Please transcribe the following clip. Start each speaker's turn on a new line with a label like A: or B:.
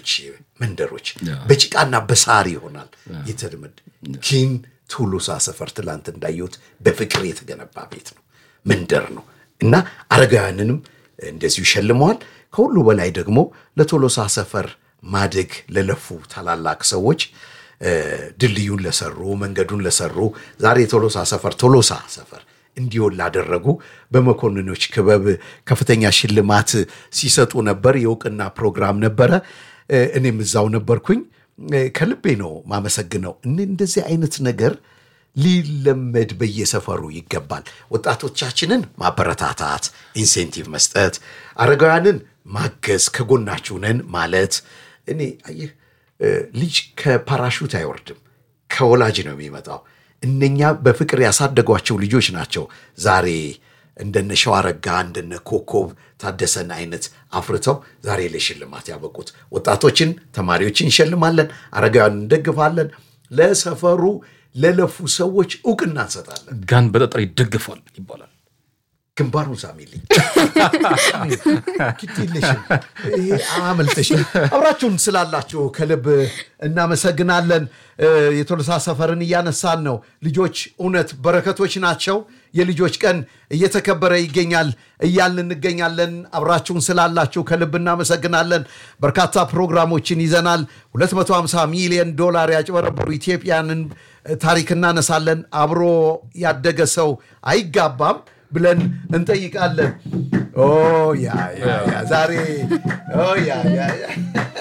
A: ሌሎች መንደሮች በጭቃና በሳር ይሆናል የተለመደ ግን ቶሎሳ ሰፈር ትላንት እንዳየሁት በፍቅር የተገነባ ቤት ነው፣ መንደር ነው እና አረጋውያንንም እንደዚሁ ይሸልመዋል። ከሁሉ በላይ ደግሞ ለቶሎሳ ሰፈር ማደግ ለለፉ ታላላቅ ሰዎች ድልድዩን ለሰሩ መንገዱን ለሰሩ ዛሬ ቶሎሳ ሰፈር ቶሎሳ ሰፈር እንዲሆን ላደረጉ በመኮንኖች ክበብ ከፍተኛ ሽልማት ሲሰጡ ነበር። የእውቅና ፕሮግራም ነበረ። እኔም እዛው ነበርኩኝ። ከልቤ ነው ማመሰግነው። እንደዚህ አይነት ነገር ሊለመድ በየሰፈሩ ይገባል። ወጣቶቻችንን ማበረታታት፣ ኢንሴንቲቭ መስጠት፣ አረጋውያንን ማገዝ፣ ከጎናችሁ ነን ማለት እኔ አየህ ልጅ ከፓራሹት አይወርድም፣ ከወላጅ ነው የሚመጣው። እነኛ በፍቅር ያሳደጓቸው ልጆች ናቸው ዛሬ እንደነ ሸዋረጋ እንደነ ኮከብ ታደሰን አይነት አፍርተው ዛሬ ለሽልማት ያበቁት። ወጣቶችን፣ ተማሪዎችን እንሸልማለን፣ አረጋውያን እንደግፋለን። ለሰፈሩ ለለፉ ሰዎች እውቅና እንሰጣለን።
B: ጋን በጠጠር ይደግፋል ይባላል።
A: ግንባሩን ሳሚልኝ ግድ የለሽም፣ ይሄ አመልጠሽም። አብራችሁን ስላላችሁ ከልብ እናመሰግናለን። የቶሎሳ ሰፈርን እያነሳን ነው። ልጆች እውነት በረከቶች ናቸው። የልጆች ቀን እየተከበረ ይገኛል እያልን እንገኛለን። አብራችሁን ስላላችሁ ከልብ እናመሰግናለን። በርካታ ፕሮግራሞችን ይዘናል። 250 ሚሊዮን ዶላር ያጭበረበሩ ኢትዮጵያንን ታሪክ እናነሳለን። አብሮ ያደገ ሰው አይጋባም ብለን እንጠይቃለን። ኦ ያ ያ ያ ዛሬ ኦ ያ ያ ያ